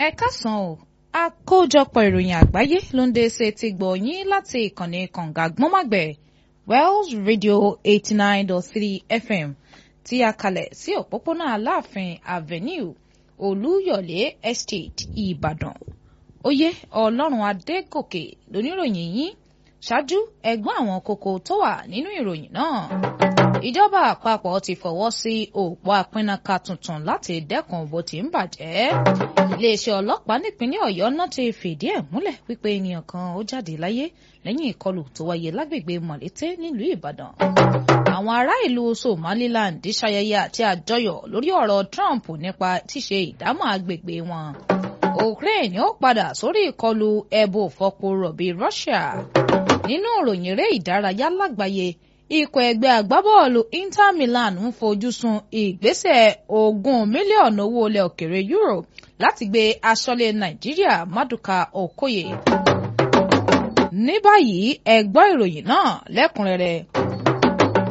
ẹ káàsán o àkójọpọ̀ ìròyìn àgbáyé ló ń dé ṣe ti gbọ̀ yín láti ìkànnì kànga gbọ́nmàgbẹ̀ Wells Radio eighty nine dot three FM tí a kalẹ̀ sí òpópónà Aláàfin Avenue Olúyọ̀lé Estate Ìbàdàn oyè Ọlọ́run Adégòkè lóníròyìn yín ṣáájú ẹgbọ́n àwọn kókó tó wà nínú ìròyìn náà ìjọba àpapọ̀ ti fọwọ́ sí òpó apínnáka tuntun láti dẹ́kun bó ti ń bàjẹ́ iléeṣẹ́ ọlọ́pàá nípínlẹ̀ ọ̀yọ́ náà ti fìdí ẹ̀ múlẹ̀ wípé ènìyàn kan ó jáde láyé lẹ́yìn ìkọlù tó wáyé lágbègbè mọ̀lété nílùú ìbàdàn àwọn ará ìlú somaliland ṣayẹyẹ àti àjọyọ̀ lórí ọ̀rọ̀ trump nípa tíṣe ìdámọ̀ agbègbè wọn ukraine ó padà sórí ìkọlù ẹbù fọpo rọ̀bì russia nínú ìròyìn eré ìdárayá lágbàáyé ikọ̀ ẹgbẹ́ agbábọ́ọ̀lù Inter Milan ń fojú sun ìgbésẹ̀ ogún mílíọ̀nù owó ilẹ̀ òkèrè euro láti gbé aṣọ́lé Nàìjíríà Maduka Okoye. ní báyìí ẹ gbọ́ ìròyìn náà lẹ́kùnrẹ́rẹ́